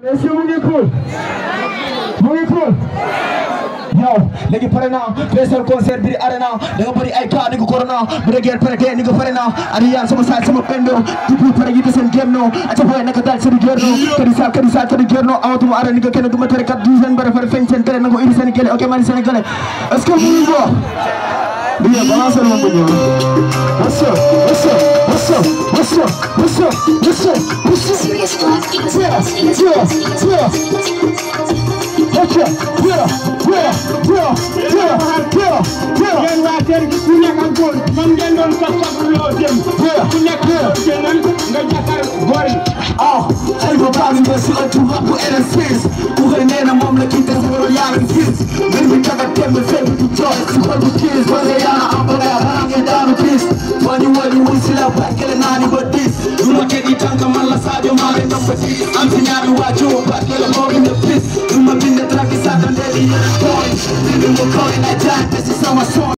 est-ce que mu ngi cool mu ngi cool yow léegi pare naa feesal concert biir arena da nga bëri ay cas ni ko corona bu dee guerre pare tey ni ko pare naa Ariane sama saay sama pendo depuis pare yi seen game no aca boy naka daal seen guerre no kadi sal kadi sal kadi guerre no amatuma arena ni ko kenn du ma tere kat du seen bare fare feeñ seen tere na ko indi seen gele ok mani sénégalais est-ce que mu ngi ko Bien, balance le mambo. What's up? What's up? What's up? What's up? What's up? What's up? What's up? Serious vibes, because Yeah, serious yeah, vibes, yeah. Okay, yeah, yeah, yeah, yeah, yeah, yeah. yéen waa kër gi ku nekk ak góor moom ngeen doon ko soxloo dem ku nekk ak góor génnal nga jàkkaar góor yi Ah, xalifa baa ngi ñëw si ëttu rap bu RSS ku xëy nee na moom la kii te sa wéro yaa ngi gis mbir mi daga tembe fekk du jooy si xol bu kiis ba nga yaa am ba nga xanaa ngeen daanu bis wani wani wuy si la barkele naa ni ba dis du ma tegi tànk man la Sadio Mané ndam ba dis am si ñaari waajur barkele moo bind bis du ma bind track yi sàkka ndeeli yéen tooy bind ma koy na jaante si sama son